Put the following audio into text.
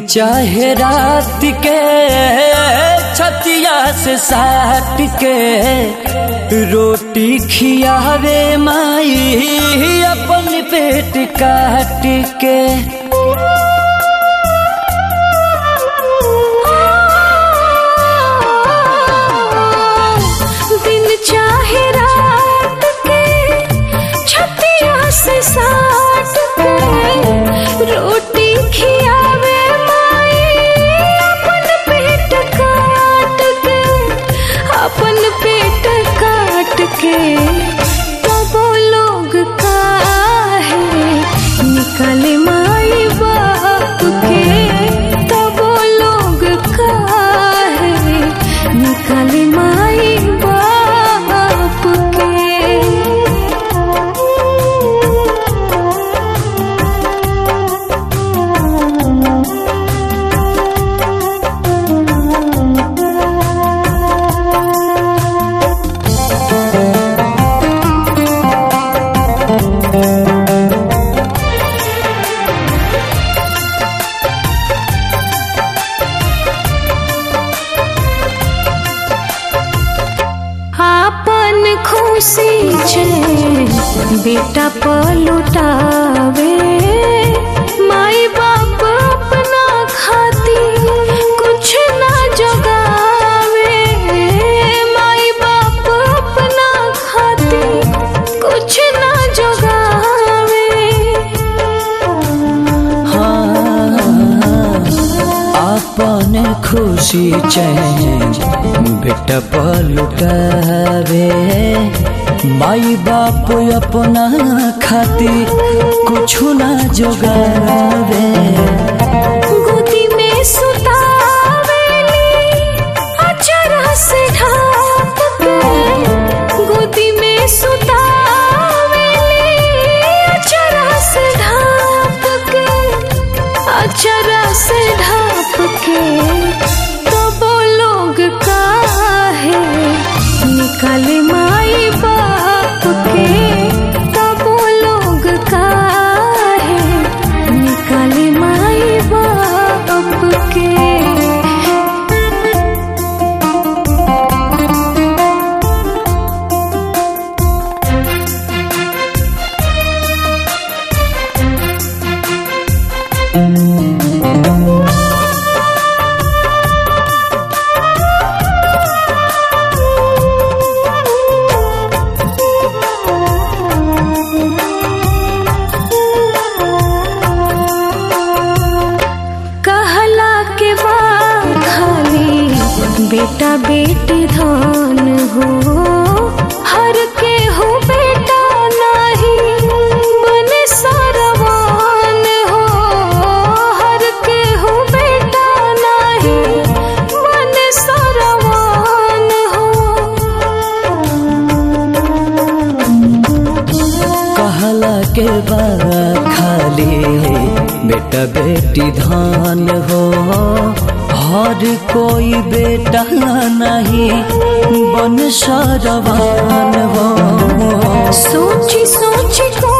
चाहे रात के छतिया से साट के रोटी खियावे माई अपन पेट काट के दिन चाहे रात के छतिया से साट के रोटी खियावे माई अपन पेट काट के अपन पेट काट के तब लोग काहे निकले माई बाप के तब लोग काहे निकले माई बाप के आपन खुशी छे बेटा पलुटावे माई बाप अपना खाती कुछ ना जगावे माई बाप अपना खाती कुछ ना जगावे अपन खुशी चैन बेटा पलुटावे माई बाप अपना खातिर कुछ ना जोगावे गोदी में सुतावेली अचरा से ढाप के गोदी में सुतावेली अचरा से ढाप के अचरा से ढाप के तब लोग काहे निकले माई बाप के तब लोग काहे निकले माई बाप के कहला के बाद खाली बेटा बेटी धन हो हर के हो बेटा नहीं बने सरवान हो हर के हो बेटा नहीं बने सरवान हो कहला के बाद खाली बेटा बेटी धान हो हर कोई बेटा नहीं बन सरवान हो सोची सोची को